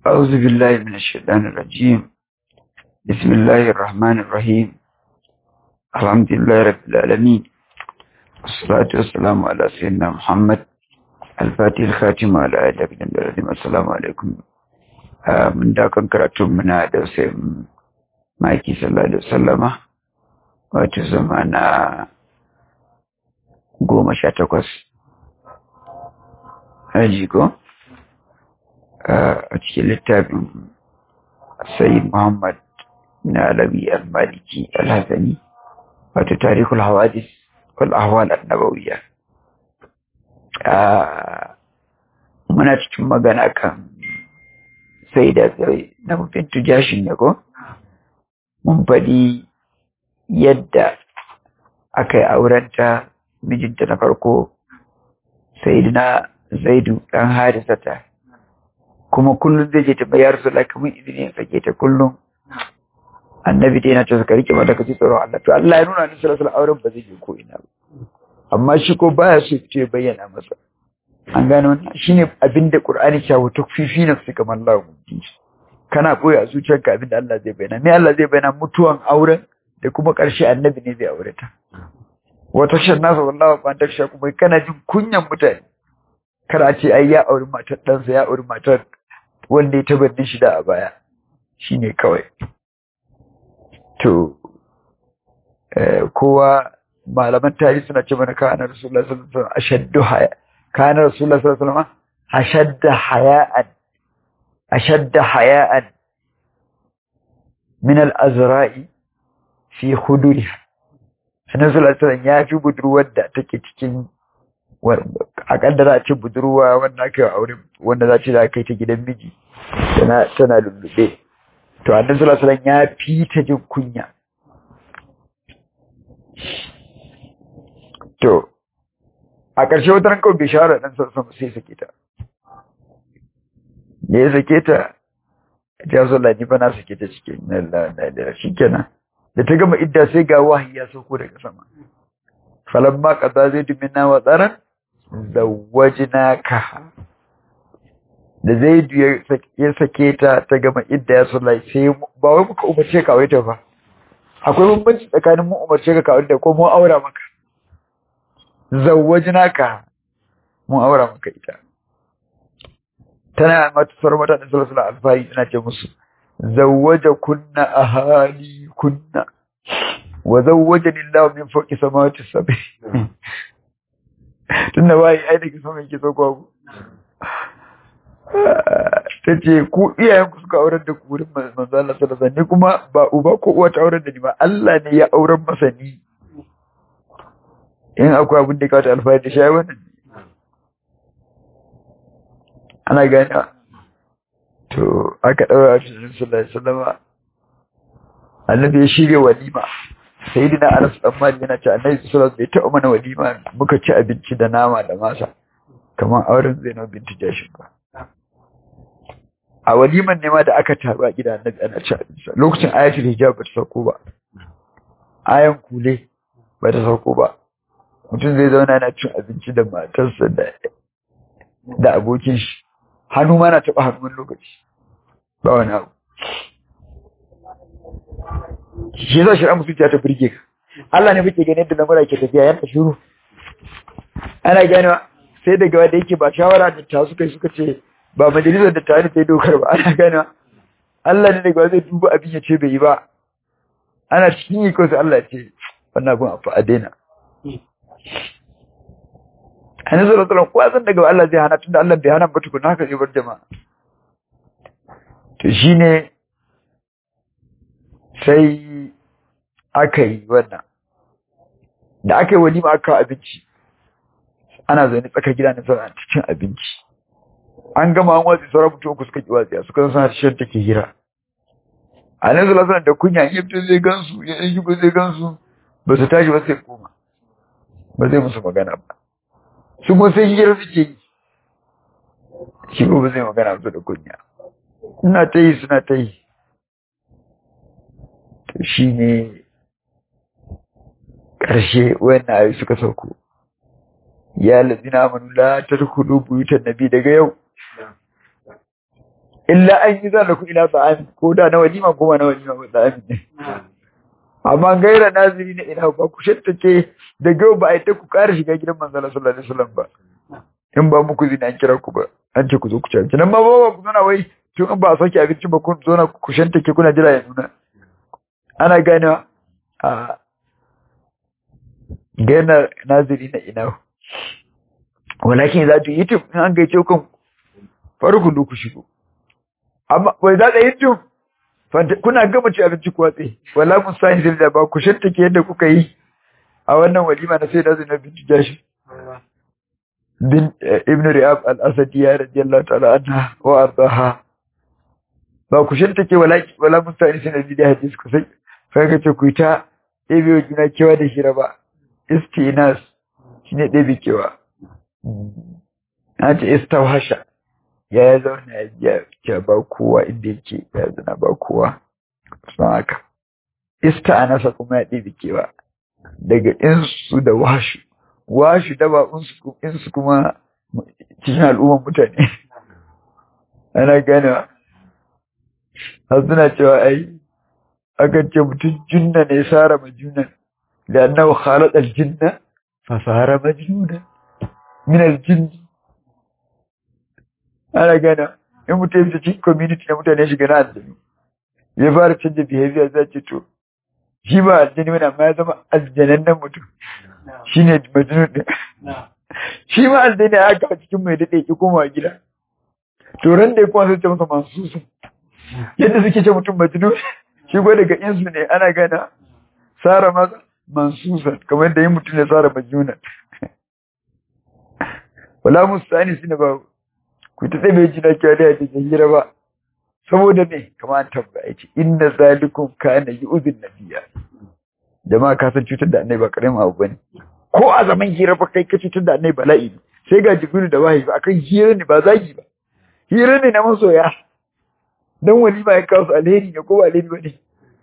أعوذ بالله من الشيطان الرجيم بسم الله الرحمن الرحيم الحمد لله رب العالمين والصلاة والسلام على سيدنا محمد الفاتح الخاتم على آله وسلم السلام عليكم من دا كان كراتون منا da sai maki sallallahu alaihi wasallama wato zamana goma sha takwas haji ko a cikin littafin sayyid muhammad na alabi al-maliki al-hasani wato tarihul hawadis wal ahwal an-nabawiyya muna cikin magana kan sai da na mufin tujashin ne ko mun faɗi yadda aka yi aurenta mijinta na farko sayyidina zaidu ɗan harisata kuma kullum zai je ta bayar su lakamin izini ya sake ta kullum annabi dai na ce suka rike mata kaci tsoron Allah to Allah ya nuna ni sallallahu auren ba zai je ko ina ba amma shi ko baya so ya bayyana masa an gano wannan shine abin da Qur'ani ya wa tukfifi na su kamar Allah mubdi kana koyi a zuciyarka abin da Allah zai bayyana me Allah zai bayyana mutuwan auren da kuma ƙarshe annabi ne zai aure ta wata shan nasa wallahi ba ta sha kuma kana jin kunyan mutane kada a ce ai ya auri matar ɗansa ya auri matar wanda ya tabbatin shi da a baya shine kawai to kowa malaman tarihi suna ce mana kana rasulullahi sallallahu alaihi wasallam ashaddu haya kana rasulullahi sallallahu alaihi wasallam ashadda haya'an ashadda haya'an min al-azra'i fi huduriha annabi sallallahu alaihi wasallam ya fi budurwar da take cikin a kaddara a ce budurwa wanda aka yi aure wanda za ce za kai ta gidan miji tana tana lullube to annabi sallallahu alaihi wasallam ya fi ta jin kunya to a ƙarshe wata ran kawai bai shawara dan sallallahu sai sake ta me ya sake ta ta zo la ni ba na sake ta cikin Allah da shikenan da ta gama idda sai ga wahayi ya sauko daga sama falamma qada zaidu minna wa tsaran zawajnaka da zaidu ya sake ta ta gama idda ya sallai sai ba wai muka umarce ka aure ta ba akwai bambanci tsakanin mu umarce ka ka aure ta ko mu aura maka zawajnaka mu aura maka ita tana mata sauran mutane sallallahu alaihi alfahari tana ce musu zawwaja kunna ahali kunna wa zawwajani Allah min fawqi samawati sab'i tunda bai ai daga sama yake sauko ku tace ku iyayen ku suka aurar da ku wurin manzo Allah sallallahu alaihi wasallam kuma ba uba ko uwa ta aurar da ni ba Allah ne ya aurar masa ni in akwai abin da ka ta alfahari da shi wannan ana gani to aka daura shi sallallahu alaihi wasallam annabi ya shirya walima sayyidina Anas dan Malik yana ce annabi sallallahu alaihi wasallam bai taɓa mana walima muka ci abinci da nama da masa kamar auren Zainab binti Jashin ba a waliman ne ma da aka taru a gidan annabi ana ci abinci lokacin ayatul hijab ba ta sauko ba ayan kule ba ta sauko ba mutum zai zauna yana cin abinci da matarsa da da abokin shi hannu ma na taɓa hannun lokaci ba wani abu shi yasa shari'a musulciya ta birge ka Allah ne muke gani yadda lamura ke tafiya yana shiru ana ganewa sai daga wanda yake ba shawara da ta suka suka ce ba majalisar da ta sai dokar ba ana ganewa Allah ne daga zai duba abin ya ce bai yi ba ana cikin yi kawai Allah ya ce wannan abin a daina Annabi sallallahu alaihi wasallam san daga Allah zai hana tunda Allah bai hana ba tukuna haka zai bar jama'a to shine sai aka yi wannan da aka yi walima aka abinci ana zaune tsaka gida ne sauran cikin abinci an gama an watsi sauran mutum uku suka ki watsiya suka san suna shan take hira a nan zula suna da kunya in yabta zai gansu ya yi shigo zai gansu ba su tashi ba sai koma ba zai musu magana ba su kuma sai hira suke yi shi ba zai magana su da kunya ina ta yi suna ta yi to shi ne ƙarshe wannan ayi suka sauko ya lazina amanu la tadkhulu buyutan nabi daga yau illa an yi zan da ku ila ta'ami ko da na walima ko ba na walima ba ta'ami ne amma gaira naziri na ina ba ku shattace da gau ba a yi ta ku ƙara shiga gidan manzala sallallahu alaihi wasallam ba in ba muku zina an kira ku ba an ce ku zo ku ci abinci nan ma ba ku zauna wai tun in ba a sauke abinci ba kun zauna ku shantake kuna jira ya nuna ana ganewa a gaina naziri na ina walakin za ta yi tun in an gaice kun farko ku shigo amma wai za ta yi tun kuna gama ci abinci ku watse wala mun sa hin da ba ku shantake yadda kuka yi a wannan walima na sai da zai na bintu jashi bin ibn Riyab al-Asadi radiyallahu ta'ala anha wa ardaha ba ku shirta ke wala wala mutane sai nabi da hadisi ku sai sai ka ce ku ta ɗebe wa juna kewa da hira ba istinas shine ɗebe kewa na ce istawhasha ya ya zauna ya biya ce ba kowa inda yake ya zana ba kowa san haka ista anasa kuma ya ɗebe kewa daga insu da washu washu daba insu kuma cikin al'umman mutane ana ganewa har suna cewa ai akan ce mutum junna ne sara majunan da annahu khalaq aljinna fa sara majnunan min aljinn ana ganewa in mutum ya cikin community na mutane shiga na aljanu ya fara canza behavior zai ce to shi ba aljani wani amma ya zama aljanannen mutum shi ne majnun ɗin shi ma aljani ya haka cikin mai daɗe ki koma gida to ran da ya kuma sai ce masa masu su yadda suke ce mutum majnun shi ko daga insu ne ana gana sara masa mansusan kamar yadda yin mutum ne sara majnunan wala mustani sine ba ku ta tsaye jina kyau da yadda hira ba saboda me kamar an tambaya ce inna zalikum kana yu'zin nabiyya jama'a ka san cutar da annabi ba karamin abu bane ko a zaman hira fa kai ka cutar da annabi bala'i ne sai ga jibril da wahayi ba akan hira ne ba zagi ba hira ne na masoya dan walima ya kawo su alheri ne ko ba alheri bane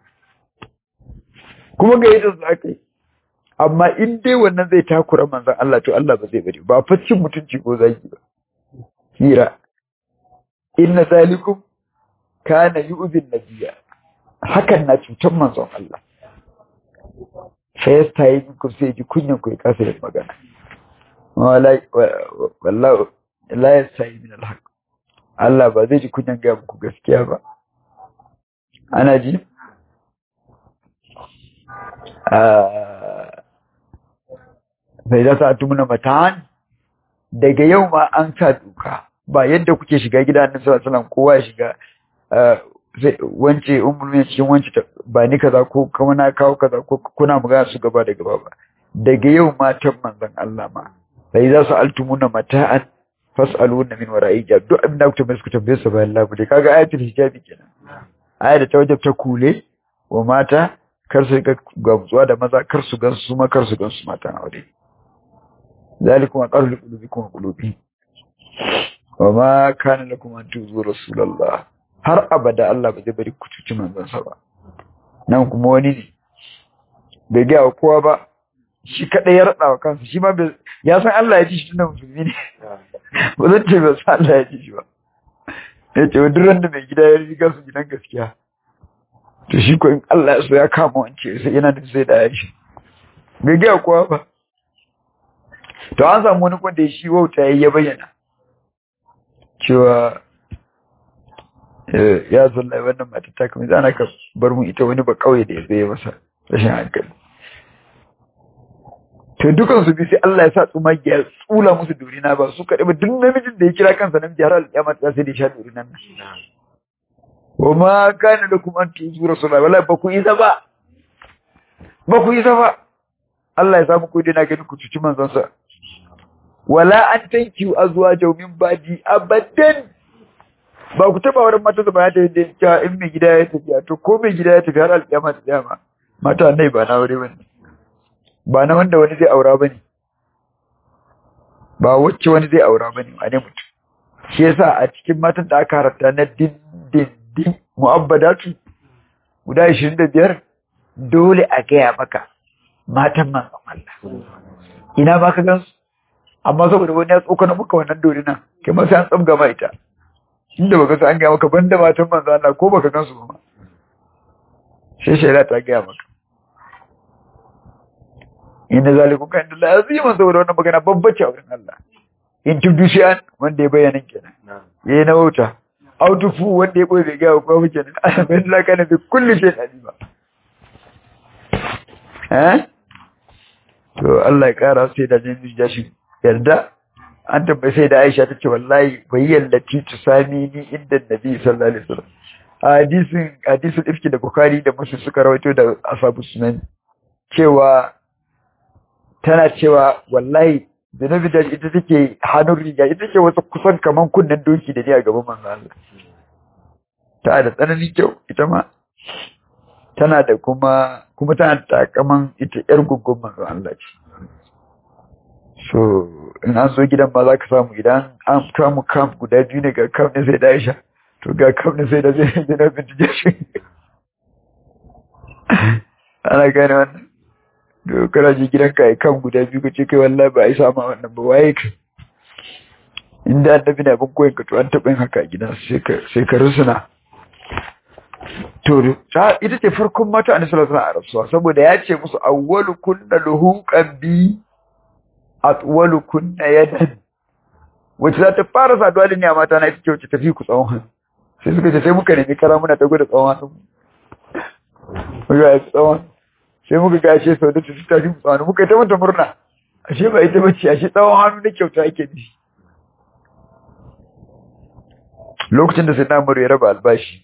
kuma ga yadda su aka yi amma in dai wannan zai takura manzon Allah to Allah ba zai bari ba faccin mutunci ko zagi ba hira inna zalikum kana yu'zin nabiyya hakan na cutar manzon Allah sai ya tayi ku sai ji kunyan ku ya kasa yin magana wallahi wallahi la yastahi min alhaq Allah ba zai ji kunyan ga muku gaskiya ba ana ji bai da sa tumuna matan daga yau ma an sa duka ba yadda kuke shiga gida annabi sallallahu alaihi wasallam kowa ya shiga wance umulmin cikin wance ba ni kaza ko kuma na kawo kaza ko kuna magana su gaba da gaba ba daga yau matan manzon Allah ma sai za su altumuna mata'an fas'aluna min wara'i hijab duk abin da kuka tambaye su tambaye su bayan labule kaga ayatul hijabi kenan aya da ta wajabta kule wa mata kar su ga gamsuwa da maza kar su gansu su ma kar su gansu mata na aure zalikum aqarru liqulubikum wa qulubi wa ma kana lakum an tuzu rasulullah har abada Allah ba zai bari ku cuci manzansa ba nan kuma wani ne bai gaya wa kowa ba shi kaɗai ya raɗa wa kansa shi ma ya san Allah ya ji shi tunan musulmi ne ba zan ce ba san Allah ya ji shi ba ya ce duk ran da mai gida ya riga su gidan gaskiya to shi ko in Allah ya so ya kama wance sai yana da sai da ya shi bai gaya kowa ba to an samu wani kwanda shi wauta ya bayyana cewa ya zalla wannan mata ta kuma zana ka bar mu ita wani ba kauye da ya zai masa rashin hankali to dukan su bi sai Allah ya sa tsumagi ya tsula musu durina ba su kaɗai ba duk namijin da ya kira kansa namiji har alƙiyama ta sai da sha durinan nan wa ma kana da kuma an tuzu rasulullahi wallahi ba ku isa ba ba ku isa ba Allah ya samu ku dina ganin ku cuci manzon sa wala an tanki azwajahu min badi abadan ba ku taba wurin mata da bayata da cewa in mai gida ya tafiya to ko mai gida ya tafi har alƙiyama ta dama mata annai ba na aure bane ba na wanda wani zai aura bane ba wacce wani zai aura bane wane mutum shi yasa a cikin matan da aka harata na din din din mu'abbadatu guda 25 dole a gaya maka matan manzon Allah ina ba ka gansu amma saboda wani ya tsokana maka wannan dole nan kai ma sai an tsamga ma ita inda baka san an gaya maka banda matan manzo Allah ko baka gansu ba sai shari'a ta gaya maka inna zalikum kan da laziman saboda wannan magana babbace a wurin Allah in tubdu shay'an wanda ya bayyana kenan yayi na wauta autufu wanda ya boye bai gaya ko ba kenan bin la kana bi kulli shay'in alima eh to Allah ya kara sai da jin jashi yarda an tabbai sai da Aisha tace wallahi bayyallati tusami ni inda Nabi sallallahu alaihi wasallam hadisin hadisul ifki da Bukhari da Muslim suka rawaito da ashabu sunan cewa tana cewa wallahi Zainabi da ita take hannun riga ita ce wasu kusan kaman kunnen doki da ni a gaban manzo Allah ta da tsananin kyau ita ma tana da kuma kuma tana da kaman ita yar guggun manzo Allah ce so in an so gidan ma za ka samu idan an samu kam guda biyu ne ga kam ne sai da Aisha to ga kam ne sai da zai na bintige shi ana gane wannan da kana je gidan ka kan guda biyu kace kai wallahi ba ai sama wannan ba waye ka inda annabi na bin koyin ka to an taɓa yin haka a gidan sai ka sai ka rusuna to ta ita ce farkon mata annabi sallallahu alaihi wasallam saboda ya ce musu awwalu kunna luhuqan bi atwalu kunna yadan wacce za ta fara saduwa da ni a mata na ita ce wacce tafi ku tsawon hannu sai suka ce sai muka nemi kara muna ta gwada tsawon hannu muka yi tsawon sai muka ga ashe sau da ta tafi mu tsawon muka yi ta mata murna ashe ba ita bace ashe tsawon hannu na kyauta ake nufi lokacin da sai na ya raba albashi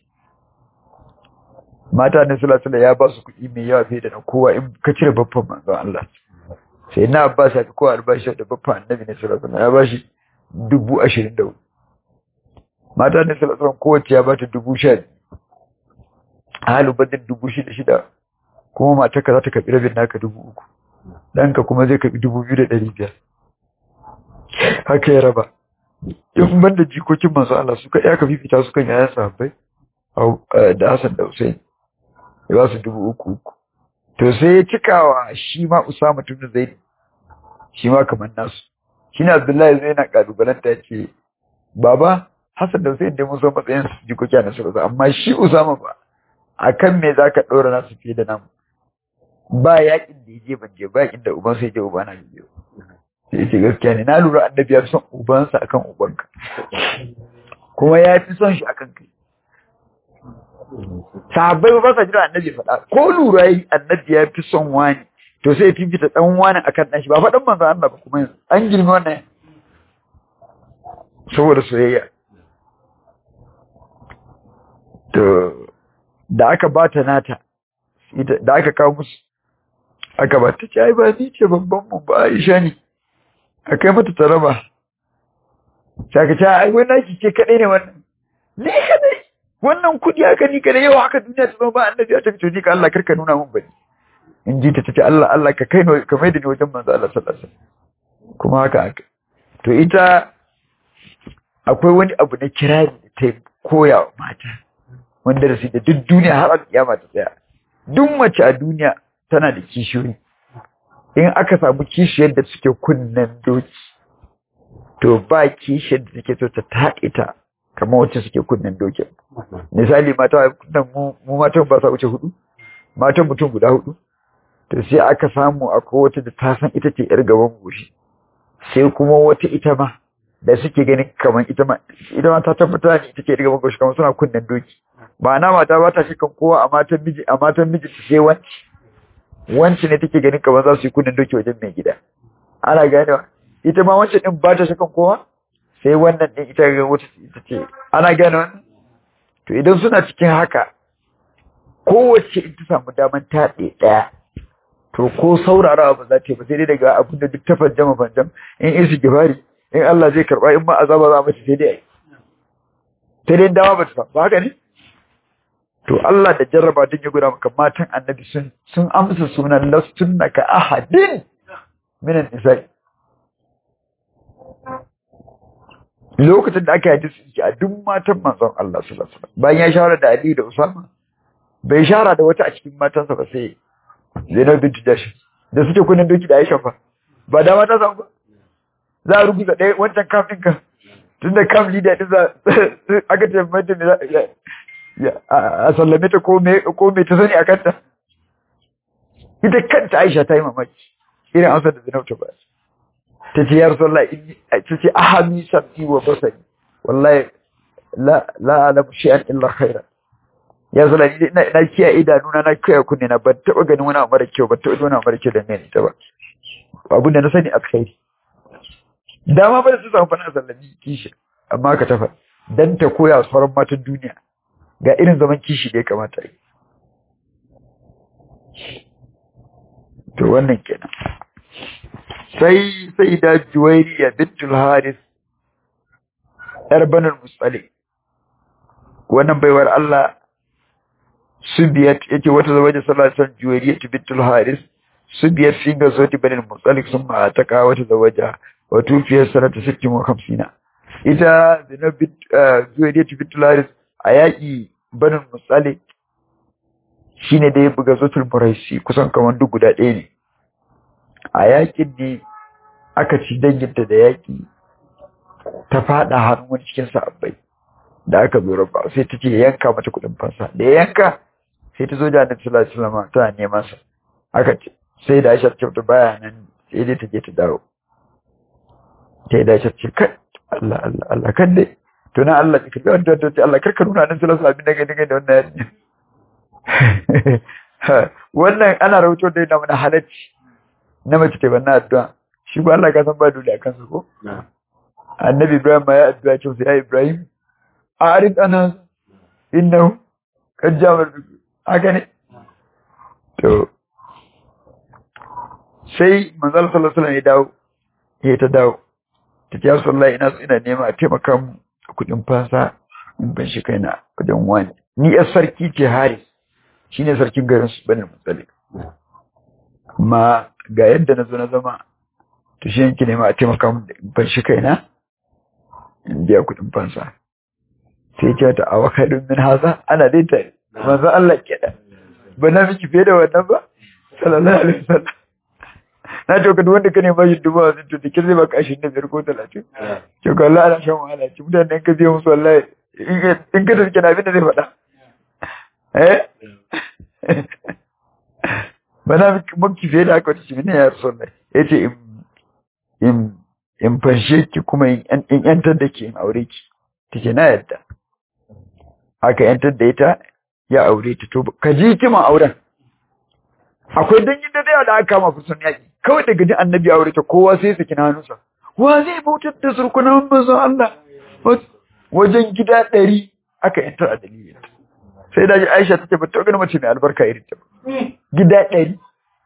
mata ne sulasula ya ba su kuɗi mai yawa fiye da na kowa in ka cire babban manzon Allah sai na abbas ya fi kowa albashi da babban annabi ne sulasula ya ba shi dubu ashirin da hudu mata ne sulasula kowace ya ba ta dubu sha biyu a halin badin dubu shida shida kuma matarka za ta karɓi rabin naka dubu uku ɗanka kuma zai karɓi dubu biyu da ɗari biyar haka ya raba in ban da jikokin masu Allah suka ya ka fifita su kan yayan sahabbai da Hassan da Hussein ya ba su dubu uku uku to sai ya cikawa shi ma Usama tun da Zaid shi ma kamar nasu shi ne Abdullahi zai na kalubalanta ya ce baba Hassan da Hussein dai mun san matsayin su jikoki a nasarar amma shi Usama ba akan me zaka ɗora nasu fiye da namu ba yakin da ya je ban je ba yakin da uban sai je uba na je sai ce gaskiya ne na lura annabi ya fi son ubansa akan ubanka kuma ya fi son shi akan kai sahabbai ba sa jira annabi faɗa ko lura yi annabi ya fi son wani to sai fifita dan wani akan dan shi ba faɗan manzo Allah ba kuma an girmi wannan saboda soyayya to da aka bata nata da aka kawo musu aka bata ce ai ba ni ce babban mu ba Aisha ne akai mata taraba saka ce ai wannan ki ce kadai ne wannan ni kadai wannan kudi aka ni kadai yau haka duniya ta zama ba annabi ya tafi to ni ka Allah karka nuna mun bane in ji ta tace Allah Allah ka kai ka mai da ni wajen manzo Allah sallallahu alaihi wasallam kuma haka haka to ita akwai wani abu na kirari da ta koya wa mata wanda da su da duk duniya har alƙiyama ta tsaya duk mace a duniya tana da kishiyoyi in aka samu kishiyar da suke kunnen doki to ba kishiyar da take so ta taƙe ta kamar wacce suke kunnen doki misali mata kunnan mu matan ba sa wuce hudu matan mutum guda hudu to sai aka samu akwai wata da ta san ita ce yar gaban goshi sai kuma wata ita ma da suke ganin kamar ita ma ita ma ta tabbata ne ita ce yar gaban goshi kamar suna kunnen doki ma'ana mata ba ta shikan kowa a matan miji a matan miji ta sai wanci wanci ne take ganin kamar za su yi kunnen doki wajen mai gida ana ganewa ita ma wancan din ba ta shikan kowa sai wannan din ita ga wata ita ce ana gane wannan to idan suna cikin haka kowace in ta samu daman taɗe ɗaya to ko saurarawa ba za ta yi ba sai dai daga abin da duk ta fanjama fanjam in isi gibari in Allah zai karɓa in ma azaba za mace sai dai ai sai dai dawa ba ta ba haka ne to Allah da jarraba din ya guda maka matan annabi sun sun amsa sunan lastunna ka ahadin minan nisa'i lokacin da aka yi su a duk matan manzon Allah sallallahu alaihi wasallam bayan ya shawara da Ali da Usama bai shara da wata a cikin matansa ba sai Zainab bint Jash da suke kunin doki da Aisha fa ba da mata san ba za a rubuta ɗaya wancan kafin ka tun da kam leader din za aka ce mata me a sallame ta ko me ta sani a kanta ita kanta Aisha ta yi mamaki irin amsar da Zainab ta ba ta ce ya Rasulullah ta ce ahami sabbi wa basari wallahi la la alamu shay'an illa khaira ya zala ni ina ina kiyaye idanuna na kiyaye kunne na ban taba ganin wani abu mara kyau ban taba ganin wani abu mara kyau da mai ta ba abin da na sani alkhairi dama ba da su samu fana sallami kishi amma ka tafa dan ta koya sauran matan duniya ga irin zaman kishi da ya kamata yi to wannan kenan sai sai da juwairiya bintul haris yar banul musali wannan baiwar Allah subiyat yake wata zawaje sallallahu alaihi wasallam juwairiya bintul haris subiyat fi ga zoti banul musali sun ma ta ka wata zawaja wa tufiyar sanata 56 ita Zainab juwairiya bintul haris a yaƙi banul musali shine da ya buga zotul muraisi kusan kamar duk guda ɗaya ne a yakin ne aka ci danginta da yaki ta fada hannun wani cikin sa'abbai da aka zo rabba sai ta ce yanka mata kuɗin fansa da ya yanka sai ta zo da annabi sallallahu alaihi wasallam tana neman sa aka ce sai da Aisha ta baya nan sai dai ta je ta dawo sai da Aisha ce kai Allah Allah Allah kan dai to na Allah ka ga wanda ta ce Allah karka nuna nan sallallahu alaihi wasallam abin da da wannan yarinya wannan ana rahoto da yana mana halacci na mace ta banna addu'a shi ba Allah ka san ba dole akan su ko annabi Ibrahim ma ya addu'a ce sai Ibrahim arid ana innahu kad jamar haka ne to sai manzal sallallahu alaihi wasallam ya dawo ya ta dawo ta ce sallallahu ina so ina nema a taimaka mu kudin fasa in ban shi kaina wajen wani ni yar sarki ce Haris shi ne sarkin garin su bane mutsali amma ga yadda na zo na zama to shi yanki ne ma a taimaka mun ban shi kaina in biya kuɗin fansa sai ce ta awa kaɗin min haza ana dai tare manzo Allah kenan ba na miki fiye da wannan ba sallallahu alaihi wasallam na ce ka wanda ka ne ba shi dubu hamsin to dikin zai baka ashirin da biyar ko talatin ce ka Allah ana shan wahala ce mutanen ka biya musu wallahi in ka tafi kenan abin da zai faɗa eh ba na maki fiye da aka wata shi ne ya rasu Allah ya ce in in fanshe ki kuma in yantar da ki in aure ki ta ce na yadda aka yantar da ita ya aure ta to ka ji kiman auren akwai dangin da yawa da aka kama kusan yaƙi kawai daga ji annabi aure ta kowa sai saki na hannunsa wa zai bautar da surkunan manzon Allah wajen gida ɗari aka yantar a dalilin sai da ji Aisha take ba ta gani mace mai albarka irin ta gida ɗari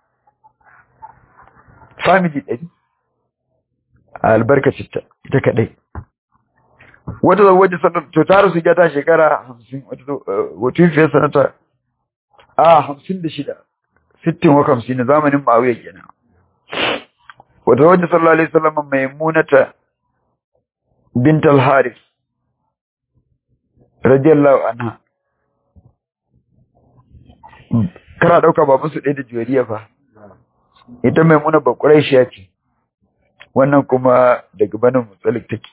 family ɗari a albarkacin ta ita kaɗai wata zan waje sanar to ta rasu ta shekara hamsin wata fiye sanata a hamsin da shida sittin wa hamsin na zamanin ma'auya kenan wata waje sallallahu alaihi wasallam mai munata bint al-haris radiyallahu anha kana dauka babu su ɗaya da juwariya fa ita mai muna bakurai shi ce wannan kuma daga banin mutsalik take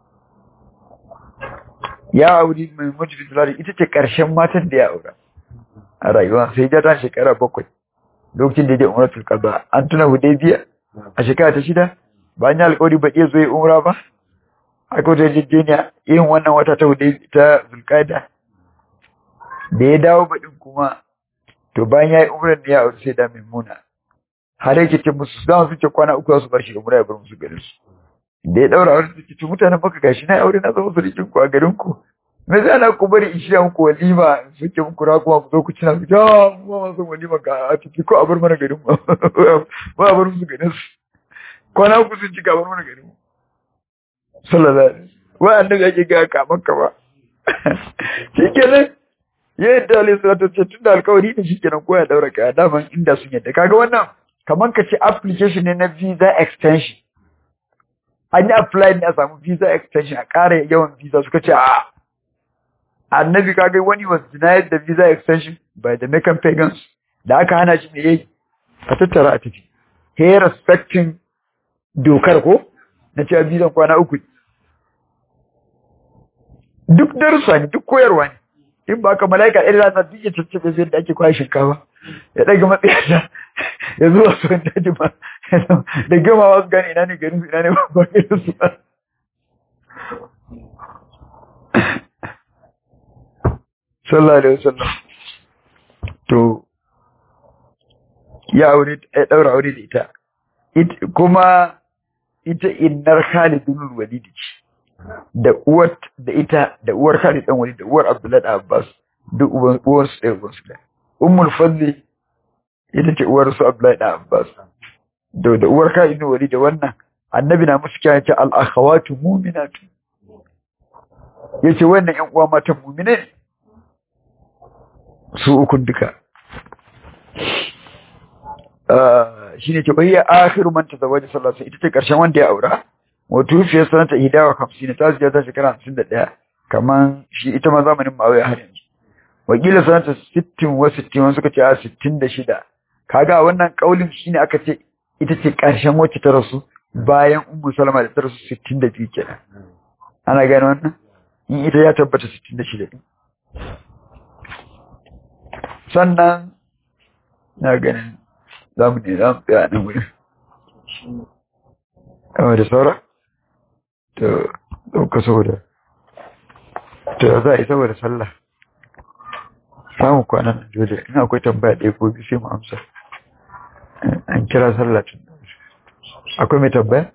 ya auri mai mutu fitilari ita ce ƙarshen matan da ya aura a rayuwa sai ja ta shekara bakwai lokacin da ya je umratul qada an tuna hudaybiya a shekara ta shida bayan ya alƙawari ba iya zo ya umra ba aka wata jejjeniya yin wannan wata ta hudaybiya ta zulqaida da ya dawo baɗin kuma to bayan ya yi umrar da ya aure sai da maimuna har yake ce musu za su ce kwana uku za su bar shi umra ya bar musu garin su da ya daura aure suke ce mutanen maka gashi na aure na zama surikin ku a garin ku me zai ana ku bari in shirya muku walima suke muku raguwa ku zo ku ci na su ja mu ma son walima ga a ciki ko a bar mana garin mu ba a bar musu garin su kwana uku sun ci ka bar mana garin mu sallallahu alaihi wa annabi yake ga ka maka ba shikenan yadda alayhi salatu ce tunda alkawari ne shikenan ko ya daura kaya daman inda sun yadda kaga wannan kaman ka ce application ne na visa extension an yi apply ne a samu visa extension a ƙara yawan visa suka ce a annabi kaga wani was denied the visa extension by the Meccan pagans da aka hana shi me yayi a tattara a tafi he respecting dokar ko na cewa visa kwana uku duk darussa ne duk koyarwa ne in ba ka mala'ika ɗaya za ta duk ya caccaɓe sai da ake kwaya shinkafa ya ɗaga matsayarsa ya zuwa su wanda ji ba da gama wasu gane ina ne garin su ina ne ba garin su ba sallallahu alaihi wasallam to ya aure ya daura aure da ita kuma ita innar Khalid bin Walid ce da uwar da ita da uwar Khalid dan Walid da uwar Abdullah Abbas duk uwan uwar su ɗaya uwar su ɗaya Ummul Fadli ita ce uwar su Abdullah da Abbas da da uwar Khalid bin Walid da wannan annabi na musu kiyaye ce al-akhawatu mu'minatu yace wannan ƴan uwa matan mu'mine ne su ukun duka shi ne ke bayyana akhiru man tazawwaja sallallahu alaihi ita ce karshen wanda ya aura wato fiye sanata hidawa kamsin ta zuwa ta shekara 51 kaman shi ita ma zamanin ma'awiya har yanzu wakila sanata 60 wa 60 wani suka ce a 66 kaga wannan kaulin shine aka ce ita ce karshen wacce ta rasu bayan ummu salama da ta rasu 62 kenan ana gane wannan in ita ya tabbata 66 sannan na ganin za mu ne za mu tsaya nan wurin yawa da saura to ɗauka saboda to za a yi saboda sallah samun kwanan nan dole ina akwai tambaya ɗaya ko biyu sai mu amsa an kira sallah tun akwai mai tambaya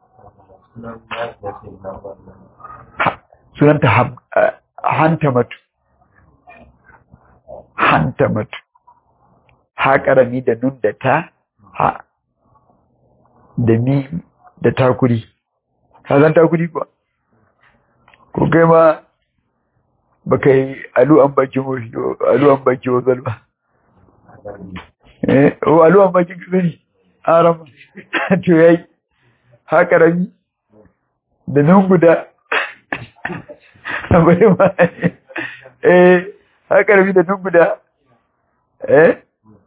sunanta hanta matu hanta matu ha ƙarami da nun da ta ha da mi da takuri ka san takuri kuwa ko kai ma ba ka yi alu'an baki alu'an baki wazal ba eh o alu'an baki ka sani aram to yayi ha ƙarami da nun guda bari ma eh ha ƙarami da nun guda eh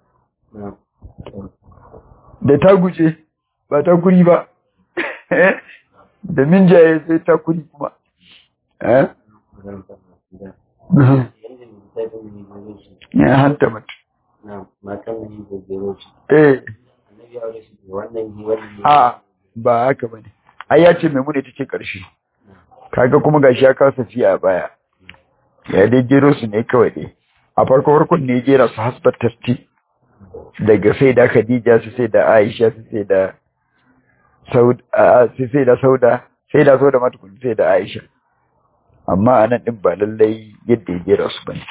da ta guje ba ta kuri ba da minjaye sai ta kuri kuma ya hanta mata eh a ba haka ba ne ai ya ce maimuna ita ce ƙarshe kaga kuma gashi ya kasa fiye a baya ya dai jero su ne kawai dai a farko farkon ne jera su hasbar tasti daga sai da Khadija su sai da Aisha su sai da Sauda su sai da Sauda sai da Sauda mata kun sai da Aisha amma anan din ba lallai yadda ya jera su bane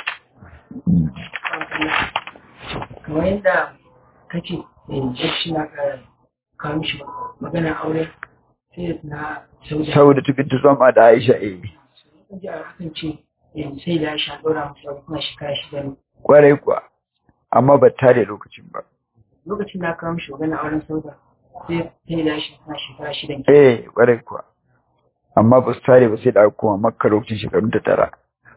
kamar yadda kace shi na kawo mishi magana aure sai na Sauda Sauda ta bintu zama da Aisha eh ji a hakan ce sai da Aisha dora musu kuma shekara shida ne kwarai kuwa amma ba tare lokacin ba. Lokacin da aka mishi magana auren sauda sai sai da shi na shekara shidan Eh, kwarai kuwa. Amma ba su tare ba sai da aka koma makka lokacin shekarun ta tara.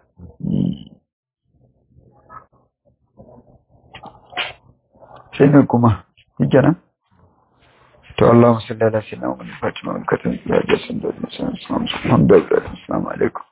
Sai ne kuma, shi kenan? To Allah musalli ala sayyidina Muhammad Fatima wa katam ya jasan da Muhammad sallallahu alaihi wasallam. Assalamu alaikum.